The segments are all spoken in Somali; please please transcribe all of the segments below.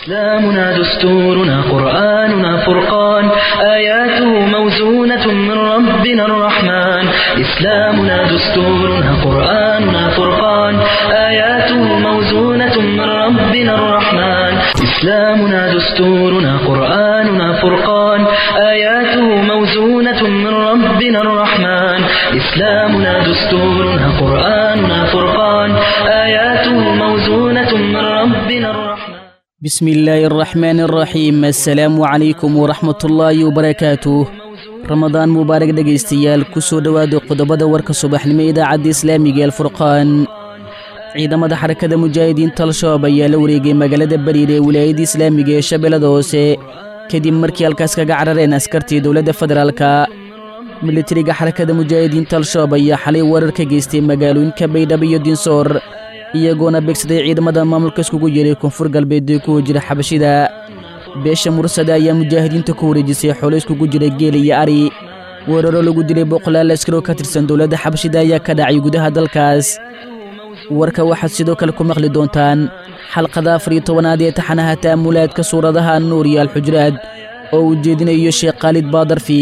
إسلامنا دستورنا قرآننا فرقان آياته موزونة من ربنا الرحمن إسلامنا دستورنا قرآننا فرقان آياته موزونة من ربنا الرحمن إسلامنا دستورنا قرآننا فرقان آياته موزونة من ربنا الرحمن إسلامنا دستورنا قرآننا فرقان آياته موزونة من ربنا الرحمن بسم الله الرحمن الرحيم assalaamu calaykum waraxmatullaahi wabarakaatuh ramadaan mubaarak dhegaystayaal ku soo dhowaada qodobada warka subaxnimo idaacadda islaamiga ee alfurqaan ciidamada xarakada mujaahidiinta al-shabaab ayaa la wareegay magaalada bariir ee wilaayadda islaamiga ee shabeellada hoose kadib markii halkaas kaga carareen askartii dowladda federaalka militariga xarakada mujaahidiinta al-shabaab ayaa xalay weerar ka geystay magaalooyinka baydhabo iyo dinsoor iyagoona beegsaday ciidamada maamulka iskugu yeeray koonfur galbeed ee ku jira xabashida beesha mursada ayaa mujaahidiinta ku wareejisay xoolo iskugu jira geel iyo ari weeraro lagu dilay boqolaal askaroo ka tirsan dowladda xabashida ayaa ka dhacay gudaha dalkaas warka waxaad sidoo kale ku maqli doontaan xalqada afar iyo tobanaad ee taxanaha ta'amulaadka suuradaha nuur iyo alxujraad oo uu jeedinayo sheekh khaalid baadarfi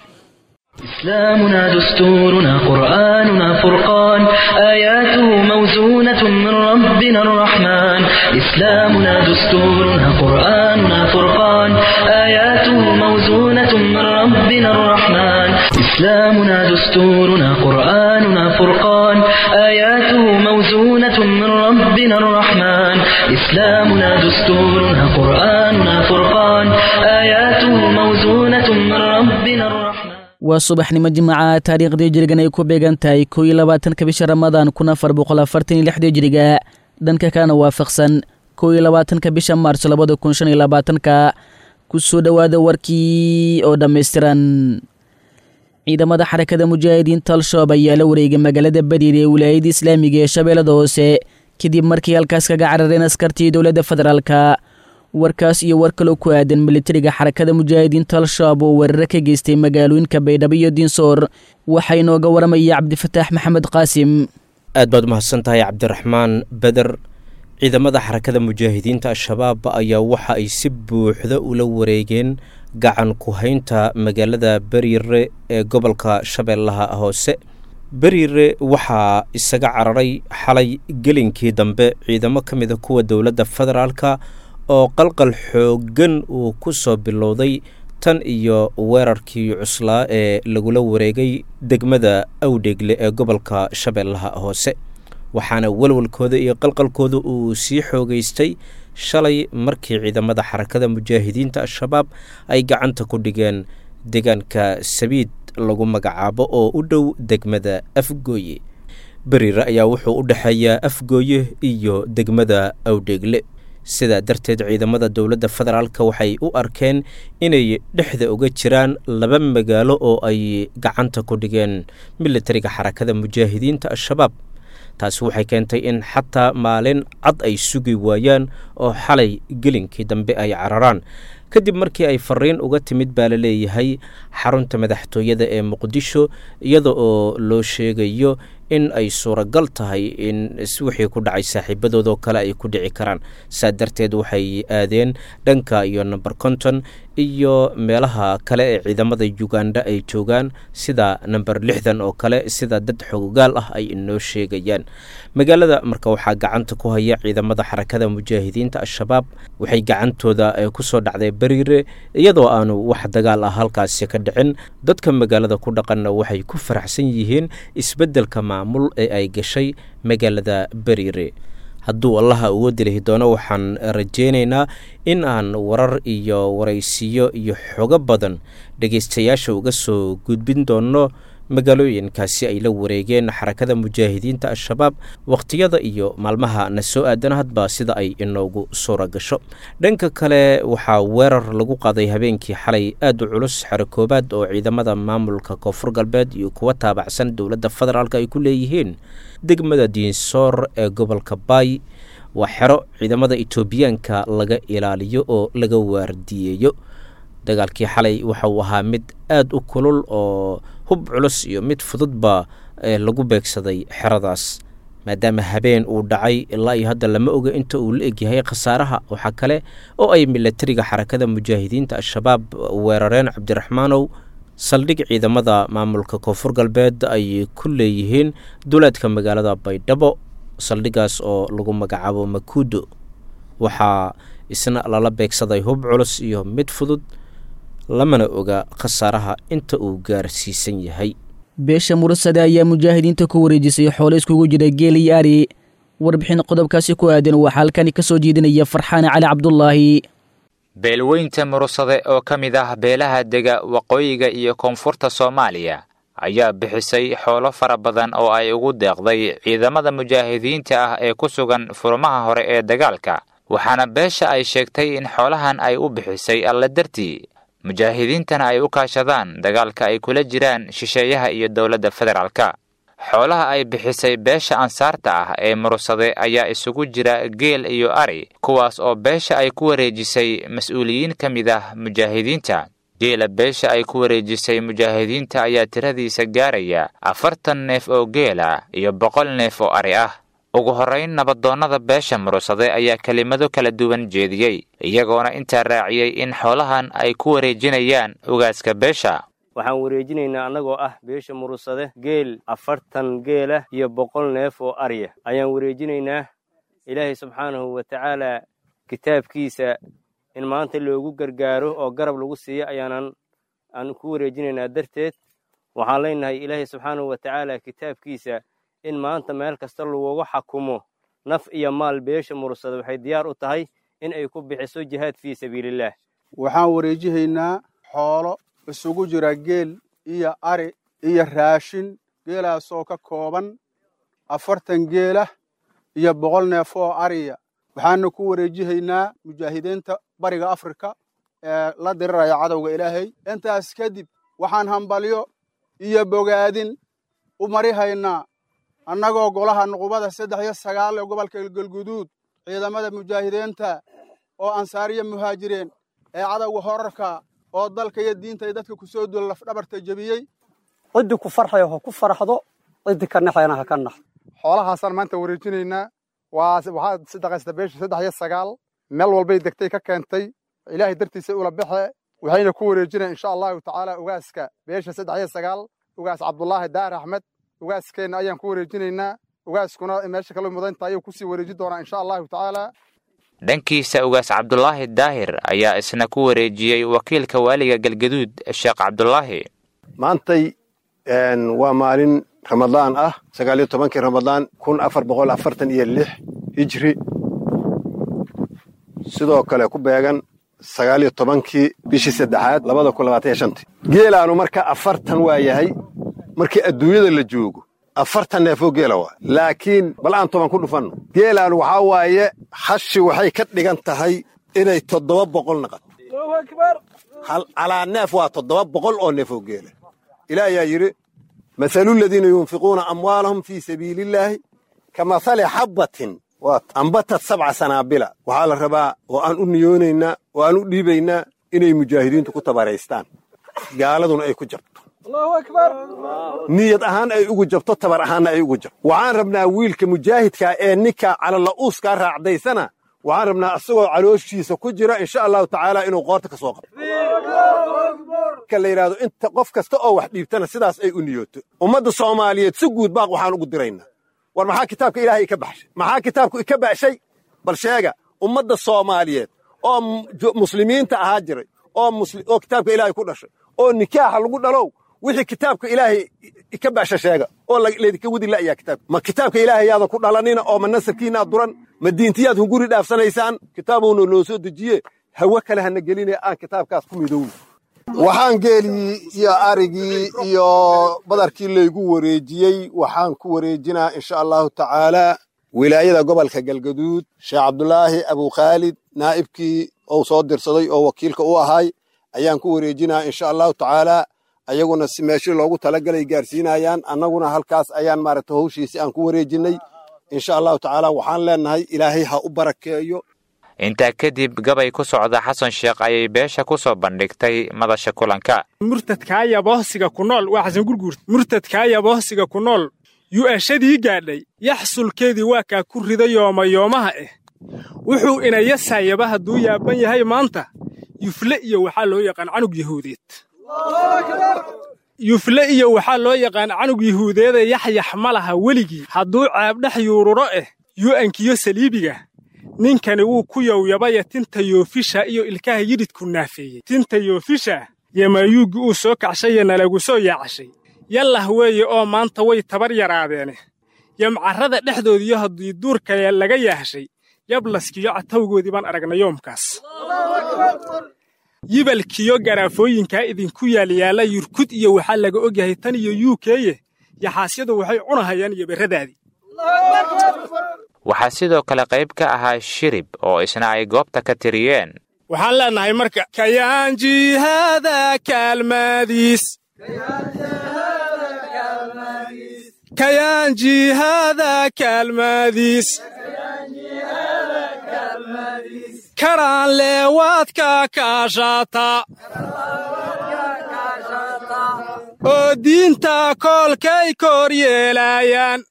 إسلامنا دستورنا قرآننا فرقان آياته موزونة من ربنا الرحمن إسلامنا دستورنا قرآننا فرقان آياته موزونة من ربنا الرحمن إسلامنا دستورنا قرآننا فرقان آياته موزونة من ربنا الرحمن إسلامنا دستورنا قرآننا فرقان آياته موزونة من ربنا الرحمن waa subaxnimo jimaca taariikhdii jirigan ay ku beegan tahay koo iyo labaatanka bisha ramadaan kun afar boqol afartan iyo lixdii jiriga dhanka kalena waafaqsan koo iyo labaatanka bisha maarso labada kun shan iyo labaatanka ku soo dhowaada warkii oo dhammaystiran ciidamada xarakada mujaahidiinta al-shabaab ayaa la wareegay magaalada bariir ee wilaayadda islaamiga ee shabeellada hoose kadib markii halkaas kaga carareen askartii dowladda federaalka warkaas iyo war kaloo ku aadan militariga xarakada mujaahidiinta al-shabaab oo weeraro ka geystay magaalooyinka baydhabo iyo dinsoor waxaa inooga waramaya cabdifataax maxamed qaasim aad baad umahadsan tahay cabdiraxmaan beder ciidamada xarakada mujaahidiinta al-shabaab ayaa waxa ay si buuxda ula wareegeen gacan ku-haynta magaalada beriire ee gobolka shabeellaha hoose beriire waxaa isaga cararay xalay gelinkii dambe ciidamo ka mida kuwa dowladda federaalka oo qalqal xooggan uu ku soo bilowday tan iyo weerarkii cuslaa ee lagula wareegay degmada awdheegle ee gobolka shabeellaha hoose waxaana walwalkooda iyo qalqalkooda uu sii xoogaystay shalay markii ciidamada xarakada mujaahidiinta al-shabaab ay gacanta ku dhigeen deegaanka sabiid lagu magacaabo oo u dhow degmada afgooye beriire ayaa wuxuu u dhexeeyaa afgooye iyo degmada awdheegle sidaa darteed ciidamada dowladda federaalka waxay u arkeen inay dhexda uga jiraan laba magaalo oo ay gacanta ku dhigeen militariga xarakada mujaahidiinta al-shabaab taasi waxay keentay in xataa maalin cad ay sugi waayaan oo xalay gelinkii dambe ay cararaan kadib markii ay fariin uga timid baa la leeyahay xarunta madaxtooyada ee muqdisho iyada oo loo sheegayo in ay suuragal tahay in wixii ku dhacay saaxiibadoodoo kale ay ku dhici karaan saa darteed waxay aadeen dhanka iyo number konton iyo meelaha kale ee ciidamada uganda ay joogaan sida number lixdan oo kale sida dad xogogaal ah ay inoo sheegayaan magaalada marka waxaa gacanta ku haya ciidamada xarakada mujaahidiinta al-shabaab waxay gacantooda kusoo dhacday beriire iyadoo aanu wax dagaal ah halkaasi ka dhicin dadka magaalada ku dhaqanna waxay ku faraxsan yihiin isbeddelka maamul ee ay gashay magaalada beriire hadduu allaha uga dilihi doono waxaan rajaynaynaa in aan warar iyo waraysiyo iyo xogo badan dhegaystayaasha uga soo gudbin doono magaalooyinkaasi ay la wareegeen xarakada mujaahidiinta al-shabaab wakhtiyada iyo maalmaha na soo aadan hadba sida ay inoogu suura gasho dhanka kale waxaa weerar lagu qaaday habeenkii xalay aad u culus xero koobaad oo ciidamada maamulka koonfur galbeed iyo kuwa taabacsan dowladda federaalk ay ku leeyihiin degmada diinsoor ee gobolka baay waa xero ciidamada etoobiyaanka laga ilaaliyo oo laga waardiyeeyo dagaalkii xalay waxa uu ahaa mid aad u kulul oo hub culus iyo mid fududba lagu beegsaday xeradaas maadaama habeen uu dhacay ilaa iyo hadda lama oga inta uu la egyahay khasaaraha waxaa kale oo ay milatariga xarakada mujaahidiinta al-shabaab weerareen cabdiraxmaanow saldhig ciidamada maamulka koonfur galbeed ay ku leeyihiin duleedka magaalada baydhabo saldhigaas oo lagu magacaabo makuudo waxaa isna lala beegsaday hub culus iyo mid fudud lamana oga khasaaraha inta uu gaarsiisan yahay beesha mursade ayaa mujaahidiinta ku wareejisay xoolo iskugu jira geel iyo ari warbixin qodobkaasi ku aadan waxaa halkani ka soo jeedinaya farxaane cali cabdulaahi beelweynta mursade oo ka mid ah beelaha dega waqooyiga iyo koonfurta soomaaliya ayaa bixisay xoolo fara badan oo ay ugu deeqday ciidamada mujaahidiinta ah ee ku sugan furmaha hore ee dagaalka waxaana beesha ay sheegtay in xoolahan ay u bixisay alle dartii mujaahidiintana ay u kaashadaan dagaalka ay kula jiraan shisheeyaha iyo dowladda federaalka xoolaha ay bixisay beesha ansaarta ah ee mursade ayaa isugu jira geel iyo ari kuwaas oo beesha ay ku wareejisay mas-uuliyiin ka mid ah mujaahidiinta geela beesha ay ku wareejisay mujaahidiinta ayaa tiradiisa gaaraya afartan neef oo geela iyo boqol neef oo ari ah ugu horrayn nabadoonnada beesha mursade ayaa kelimado kala duwan jeediyey iyagoona intaa raaciyey in xoolahan ay ku wareejinayaan ugaaska beesha waxaan wareejinaynaa annagoo ah beesha murursade geel afartan geelah iyo boqol neef oo arya ayaan wareejinaynaa ilaahay subxaanahu wa tacaalaa kitaabkiisa in maanta loogu gargaaro oo garab lagu siiyo ayaanan aan ku wareejinaynaa darteed waxaan leenahay ilaahay subxaanahu wa tacaala kitaabkiisa in maanta meel kasta lagugu xakumo naf iyo maal beesha murursade waxay diyaar u tahay in ay ku bixiso jihaad fii sabiilillaah waxaan wareejihaynaa xoolo isugu jira geel iyo ari iyo raashin geelaasoo ka kooban afartan geelah iyo boqol neef oo ariya waxaana ku wareejihaynaa mujaahidiinta bariga afrika ee la diriraya cadowga ilaahay intaas kadib waxaan hambalyo iyo bogaadin u marihaynaa annagoo golaha nuqubada saddex iyo sagaal ee gobolka galguduud ciidamada mujaahidiinta oo ansaariya muhaajireen ee cadowga horarka oo dalka iyo diinta iyo dadka ku soo duula lafdhabarta jebiyey ciddii ku farxaya ha ku farxdo ciddii ka naxayana ha ka naxdo xoolahaasaan maanta wareejinaynaa waa waxaa sadaqaysta beesha saddex iyo sagaal meel walbay degtay ka keentay ilaahay dartiisa ula baxe waxayna ku wareejinayan insha allahu tacaala ugaaska beesha saddex iyo sagaal ugaas cabdulaahi daar axmed ugaaskeenna ayaan ku wareejinaynaa ugaaskuna meesha kala mudanta ayuu kusii wareeji doonaa insha allahu tacaala dhankiisa ugaas cabdulaahi daahir ayaa isna ku wareejiyey wakiilka waaliga galgaduud sheekh cabdulaahi maantay waa maalin ramadaan ah sagaal iyo tobankii ramadaan kun afar boqol afartan iyo lix hijri sidoo kale ku beegan sagaal iyo tobankii bishii saddexaad labada kun labaatan iyo shantii geelaanu marka afartan waa yahay markii adduunyada la joogo afartan neefoo geela waa laakiin bal aan toban ku dhufanno geelaan waxaa waaye hashi waxay ka dhigan tahay inay toddoba boqol naqato calaa neef waa toddoba boqol oo neefoo geela ilaah ayaa yidhi mahalu ladiina yunfiquuna amwaalahum fii sabiiliillaahi ka mahali xabbatin ambatad sabca sanaabila waxaa la rabaa oo aan u niyoonaynaa oo aan u dhiibaynaa inay mujaahidiintu ku tabaraystaan gaaladuna ay ku jabto niyad ahaan ay ugu jabto tabar ahaanna ay ugu jabto waxaan rabnaa wiilka mujaahidkaa ee ninka calala'uuskaa raacdaysana waxaan rabnaa isagoo calooshiisa ku jira insha allahu tacaala inuu qoorta ka soo qabto marka la yidhahdo inta qof kasta oo wax dhiibtana sidaas ay u niyooto ummadda soomaaliyeed si guud baaq waxaan ugu diraynaa war maxaa kitaabka ilaahay ika baxshay maxaa kitaabku ika baxshay bal sheega ummadda soomaaliyeed oo muslimiinta ahaa jiray oo kitaabka ilaahay ku dhashay oo nikaaxa lagu dhalow wixii kitaabka ilaahay ka baasha sheega oo laydinka wadi la'yaa kitaabka ma kitaabka ilaahay yaada ku dhalanina oo ma nasabkiinaad duran ma diintiyaad hunguri dhaafsanaysaan kitaabuuna noo soo dejiye hawe kale hana geline aan kitaabkaas ku midowno waxaan geelii iyo arigii iyo badarkii laygu wareejiyey waxaan ku wareejinaa insha allahu tacaalaa wilaayada gobolka galgaduud sheekh cabdulaahi abukhaalid naa'ibkii ou soo dirsaday oo wakiilka u ahay ayaan ku wareejinaa insha allahu tacaalaa ayaguna si meeshii loogu talagalay gaarsiinayaan annaguna halkaas ayaan maaragta howshiisi aan ku wareejinnay insha allahu tacaala waxaan leennahay ilaahay ha u barakeeyo intaa kadib gabay ku socda xasan sheekh ayay beesha ku soo bandhigtay madasha kulanka murtadkaa yabohsiga ku nool waa xasan gurguurt murtadkaa yabohsiga ku nool yu'ashadii gaadhay yaxsulkeedii waa kaa ku rida yoomayoomaha ah wuxuu inayasaayaba hadduu yaaban yahay maanta yufle iyo waxaa loo yaqaan canug yahuudeed yufle iyo waxaa loo yaqaan canug yahuudeeda yaxyax ma laha weligii hadduu caabdhex yuururo ah yu'ankiyo saliibiga ninkani wuu ku yowyabaya tinta yoofisha iyo ilkaha yidhidku naafeeyey tinta yoofisha yamayuuggi uu soo kacshaye nalagu soo yaacashay yallah weeye oo maanta way tabar yaraadeene yamcarrada dhexdoodiyo haddii duurkale laga yaahshay yablaskiyo catawgoodii baan aragna yoomkaas yibalkiyo garaafooyinkaa idinku yaalyaalla yurkud iyo waxaa laga ogyahay tan iyo yuukeye yaxaasyadu waxay cunahayaan iyo berradaadii waxaa sidoo kale qayb ka ahaa shirib oo isna ay goobta ka tiriyeen waxaan leennahay marka kayaan jihaada kaalmaadiis kayaan jihaada kaalmaadiis karaan leewaadka kaashaata oo diinta koolkay kor yeelaayaan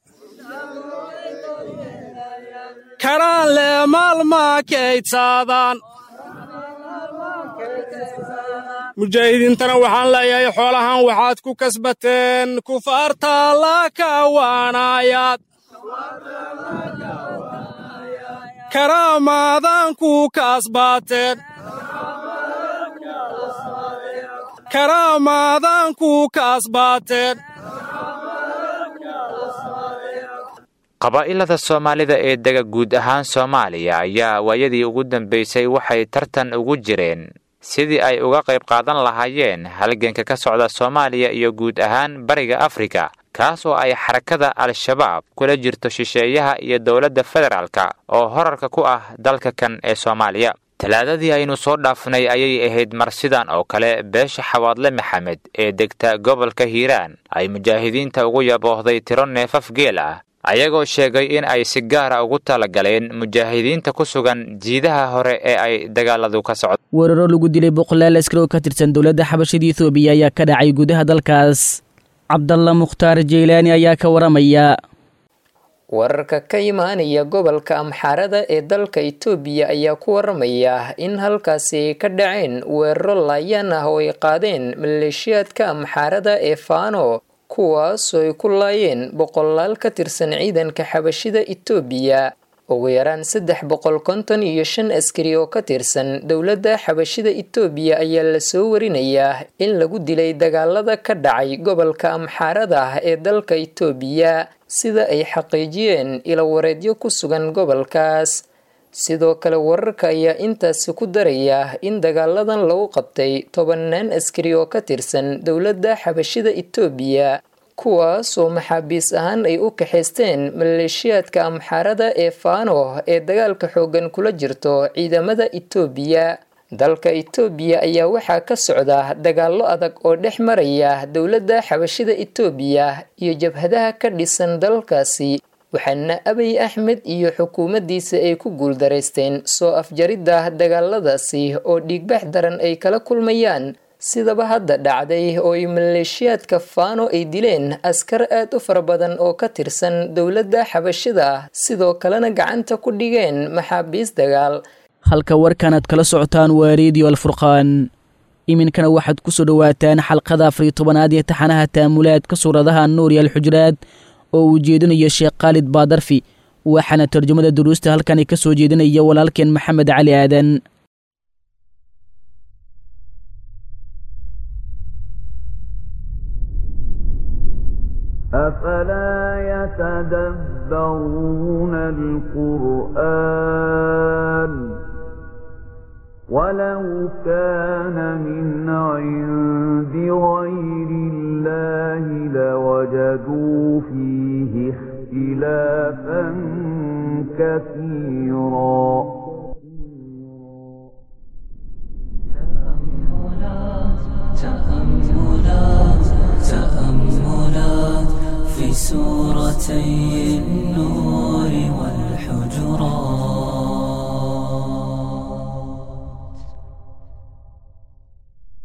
karaan lee maalmaa kaydsaadaan mujaahidiintana waxaan leeyahay xoolahan waxaad ku kasbateen kufaarta la kawaanayaad karaamaadan ku kasbaateen karaamaadan ku kasbaateen qabaa'ilada soomaalida ee dega guud ahaan soomaaliya ayaa waayadii ugu dambaysay waxay tartan ugu jireen sidii ay uga qayb qaadan lahaayeen halganka ka socda soomaaliya iyo guud ahaan bariga afrika kaas oo ay xarakada al-shabaab kula jirto shisheeyaha iyo dowladda federaalka oo horarka ku ah dalka kan ee soomaaliya talaadadii aynu soo dhaafnay ayay ahayd mar sidan oo kale beesha xawaadle maxamed ee degta gobolka hiiraan ay mujaahidiinta ugu yaboohday tiro neefaf geel ah ayagoo sheegay in ay si gaara ugu talagaleen mujaahidiinta ku sugan jiidaha hore ee ay dagaaladu ka socdo weeraro lagu dilay boqolaal askari oo ka tirsan dowladda xabashada etoobiya ayaa ka dhacay gudaha dalkaas cabdalla mukhtaar jeylaani ayaa ka waramaya wararka ka imaanaya gobolka amxaarada ee dalka itoobiya ayaa ku waramaya in halkaasi ka dhaceen weeraro laayaan ah oo ay qaadeen maleeshiyaadka amxaarada ee faano kuwaasoo ay ku laayeen boqolaal ka tirsan ciidanka xabashida itoobiya ugu yaraan saddex boqol konton iyo shan askari oo ka tirsan dowladda xabashida itoobiya ayaa lasoo warinayaa in lagu dilay dagaalada ka dhacay gobolka amxaarada ee dalka itoobiya sida ay xaqiijiyeen ilawareedyo ku sugan gobolkaas sidoo kale wararka ayaa intaasi ku daraya in dagaaladan lagu qabtay tobannaan askari oo ka tirsan dowladda xabashida itoobiya kuwaasoo maxaabiis ahaan ay u kaxaysteen maleeshiyaadka amxaarada ee faano ee dagaalka xooggan kula jirto ciidamada itoobiya dalka itoobiya ayaa waxaa ka socda dagaallo adag oo dhex maraya dowladda xabashida itoobiya iyo jabhadaha ka dhisan dalkaasi waxaana abiy axmed iyo xukuumaddiisa ay ku guuldaraysteen soo afjaridda dagaaladaasi oo dhiigbax daran ay kala kulmayaan sidaba hadda dhacday oo ay maleeshiyaadka faano ay dileen askar aad u fara badan oo ka tirsan dowladda xabashida sidoo kalena gacanta ku dhigeen maxaabiis dagaal halka warkan aad kala socotaan waa reediyo alfurqaan iminkana waxaad ku soo dhowaataan xalqada afariyo tobanaad ee taxanaha taamulaadka suuradaha nuur iyo alxujraad oo uu jeedinayo sheekh khaalid baadarfi waxaana tarjumada duruusta halkani ka soo jeedinaya walaalkeen maxamed cali aadan أفلا يتدبرون القرآن ولو كان من عند غير الله لوجدوا فيه اختلافا كثيرا تأملات تأملات في سورتي النور والحجرات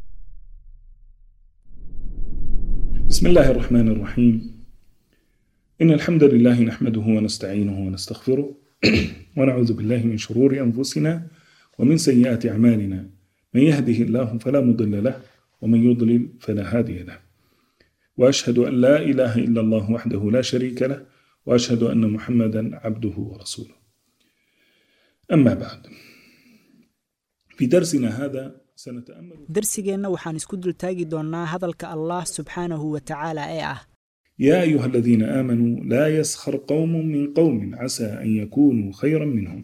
بسم الله الرحمن الرحيم إن الحمد لله نحمده ونستعينه ونستغفره ونعوذ بالله من شرور أنفسنا ومن سيئات أعمالنا من يهده الله فلا مضل له ومن يضلل فلا هادي له وأشهد أن لا إله إلا الله وحده لا شريك له وأشهد أن محمدا عبده ورسوله أما بعد في درسنا هذا سنتأمل darsigeenna waxaan isku dultaagi doonnaa hadalka allah subxaanahu wa tacaala ee ah يا أيها الذين آمنوا لا يسخر قوم من قوم عسى أن يكونوا خيرا منهم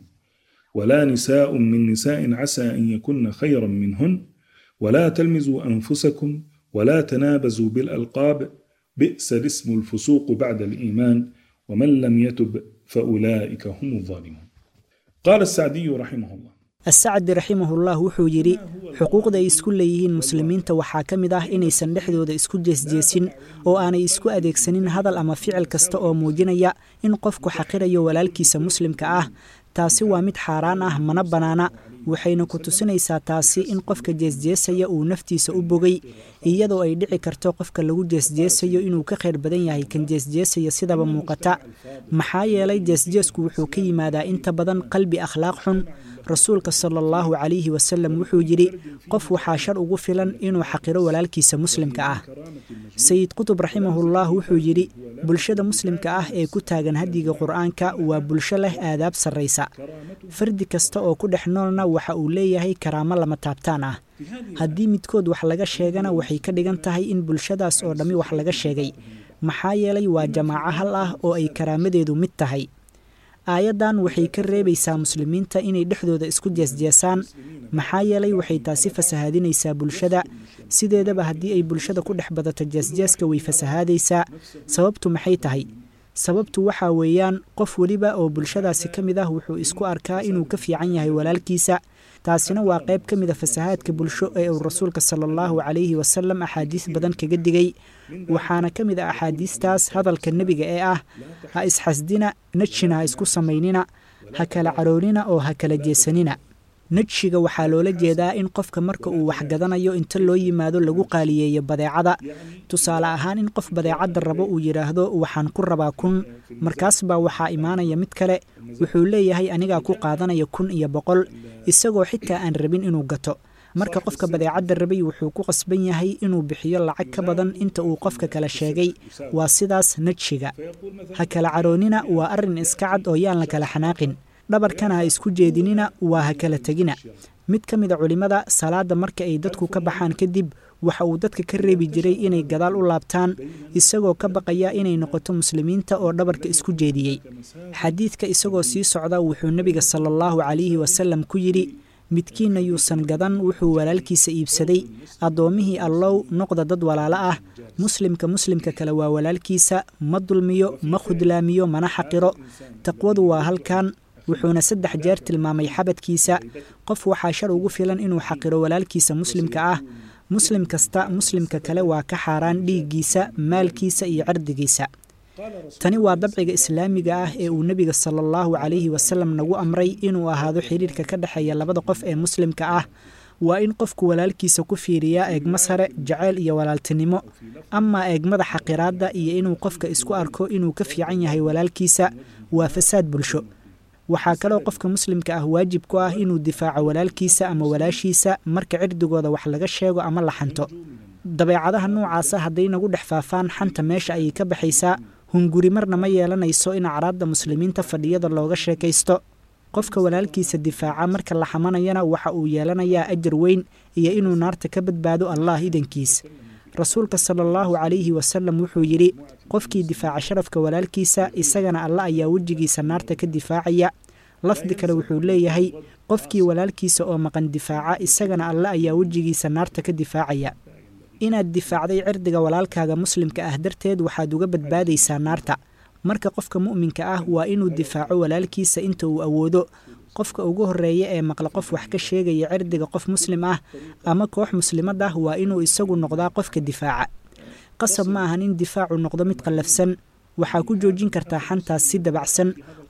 ولا نساء من نساء عسى أن يكن خيرا منهن ولا تلمزوا أنفسكم ولا تنابزوا بالألقاب بئس الاسم الفسوق بعد الإيمان ومن لم يتب فأولئك هم الظالمون قال السعدي رحمه الله asacdi raximahullah wuxuu yidhi xuquuqda ay isku leeyihiin muslimiinta waxaa ka mid ah inaysan dhexdooda isku jeesjeesin oo aanay isku adeegsanin hadal ama ficil kasta oo muujinaya in qofku xaqirayo walaalkiisa muslimka ah taasi waa mid xaaraan ah mana bannaana waxayna ku tusinaysaa taasi in qofka jeesjeesaya uu naftiisa u bogay iyadoo ay dhici karto qofka lagu jeesjeesayo inuu ka khayr badan yahay kan jeesjeesaya sidaba muuqata maxaa yeelay jeesjeesku wuxuu ka yimaadaa inta badan qalbi akhlaaq xun rasuulka sala allahu calayhi wasalam wuxuu yidhi qof waxaa shar ugu filan inuu xaqiro walaalkiisa muslimka ah sayid qutub raximahullah wuxuu yidhi bulshada muslimka ah ee ku taagan hadiga qur'aanka waa bulsho leh aadaab sarraysa fardi kasta oo ku dhex noolna waxa uu leeyahay karaamo lama taabtaan ah haddii midkood wax laga sheegana waxay ka dhigan tahay in bulshadaas oo dhammi wax laga sheegay maxaa yeelay waa jamaaco hal ah oo ay karaamadeedu mid tahay aayaddan waxay ka reebaysaa muslimiinta inay dhexdooda isku jeesjeesaan maxaa yeelay waxay taasi fasahaadinaysaa bulshada sideedaba haddii ay bulshada ku dhex badato jeesjeeska way fasahaadaysaa sababtu maxay tahay sababtu waxaa weeyaan qof weliba oo bulshadaasi ka mid ah wuxuu isku arkaa inuu ka fiican yahay walaalkiisa taasina waa qayb ka mid a fasahaadka bulsho ee uu rasuulka sala allahu calayhi wasalam axaadiis badan kaga digay waxaana ka mid ah axaadiistaas hadalka nebiga ee ah ha isxasdina najshina ha isku samaynina ha kala caroonina oo ha kala jeesanina najshiga waxaa loola jeedaa in qofka marka uu waxgadanayo inta loo yimaado lagu qaaliyeeyo badeecada tusaale ahaan in qof badeecadda rabo uu yidhaahdo waxaan ku rabaa kun markaas baa waxaa imaanaya mid kale wuxuu leeyahay anigaa ku qaadanaya kun iyo boqol isagoo xitaa aan rabin inuu gato marka qofka badeecadda rabay wuxuu ku qasban yahay inuu bixiyo lacag ka badan inta uu qofka kale sheegay waa sidaas najshiga ha kala caroonina waa arrin iska cad oo yaan la kala xanaaqin dhabarkana ha isku jeedinina waa ha kala tegina mid ka mid a culimmada salaadda marka ay dadku ka baxaan kadib waxa uu dadka ka reebi jiray inay gadaal u laabtaan isagoo ka baqaya inay noqoto muslimiinta oo dhabarka isku jeediyey xadiidka isagoo sii socda wuxuu nebiga sala allahu calayhi wasalam ku yidhi midkiinna yuusan gadan wuxuu walaalkiisa iibsaday addoommihii allow noqda dad walaalo ah muslimka muslimka kale waa walaalkiisa ma dulmiyo ma khudlaamiyo mana xaqiro taqwadu waa halkan wuxuuna saddex jeer tilmaamay xabadkiisa qof waxaa shar ugu filan inuu xaqiro walaalkiisa muslimka ah muslim kasta muslimka kale waa ka xaaraan dhiiggiisa maalkiisa iyo cirdigiisa tani waa dabciga islaamiga ah ee uu nebiga sala allahu calayhi wasalam nagu amray inuu ahaado xidhiirka ka dhexeeya labada qof ee muslimka ah waa in qofku walaalkiisa ku fiiriyaa eegmo sare jaceyl iyo walaaltinimo amaa eegmada xaqiraadda iyo inuu qofka isku arko inuu ka fiican yahay walaalkiisa waa fasaad bulsho waxaa kaloo qofka muslimka ah waajib ku ah inuu difaaco walaalkiisa ama walaashiisa marka cirdigooda wax laga sheego ama la xanto dabeecadaha noocaasa hadday nagu dhex faafaan xanta meesha ayay ka baxaysaa hunguri marna ma yeelanayso in acraadda muslimiinta fadhiyada looga sheekaysto qofka walaalkiisa difaaca marka la xamanayana waxa uu yeelanayaa ajar weyn iyo inuu naarta ka badbaado allah idankiis rasuulka sala allahu calayhi wasalam wuxuu yidhi qofkii difaaca sharafka walaalkiisa isagana alla ayaa wejigiisa naarta ka difaacaya lafdi kale wuxuu leeyahay qofkii walaalkiisa oo maqan difaaca isagana alle ayaa wejigiisa naarta ka difaacaya inaad difaacday cirdiga walaalkaaga muslimka ah darteed waxaad uga badbaadaysaa naarta marka qofka mu'minka ah waa inuu difaaco walaalkiisa inta uu awoodo qofka ugu horreeya ee maqla qof wax ka sheegaya cirdiga qof muslim ah ama koox muslimad ah waa inuu isagu noqdaa qofka difaaca qasab ma ahan in difaacu noqdo mid qallafsan waxaa ku joojin kartaa xantaas si dabacsan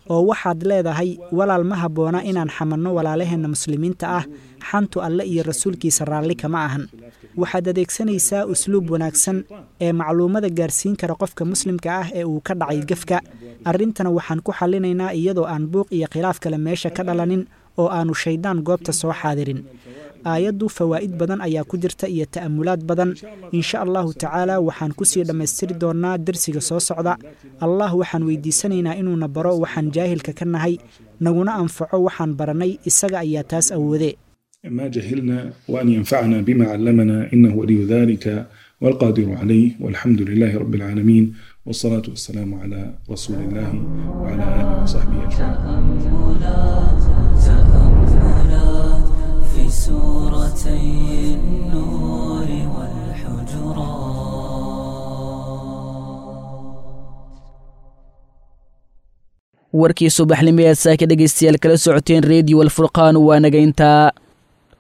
oo waxaad leedahay walaal ma habboona inaan xamanno walaalaheenna muslimiinta ah xantu alle iyo rasuulkiisa raalli kama ahan waxaad adeegsanaysaa usluub wanaagsan ee macluumada gaarsiin kara qofka muslimka ah ee uu ka dhacay gefka arrintana waxaan ku xallinaynaa iyadoo aan buuq iyo khilaaf kale meesha ka dhalanin oo aanu shayddaan goobta soo xaadirin aayaddu fawaa'id badan ayaa ku jirta iyo ta'amulaad badan insha allahu tacaala waxaan kusii dhammaystiri doonnaa dersiga soo socda allah waxaan weydiisanaynaa inuuna baro waxaan jaahilka ka nahay naguna anfaco waxaan barannay isaga ayaa taas awoode ما جهلنا وأن ينفعنا بما علمنا إنه ولي ذلك والقادر عليه والحمد لله رب العالمين والصلاة والسلام على رسول الله وعلى آله وصحبه أجمعين تأملات في سورتي النور warkii subaxnimo ee saaka dhegaystayaal kala socoteen rediyo alfurqaan waa naga intaa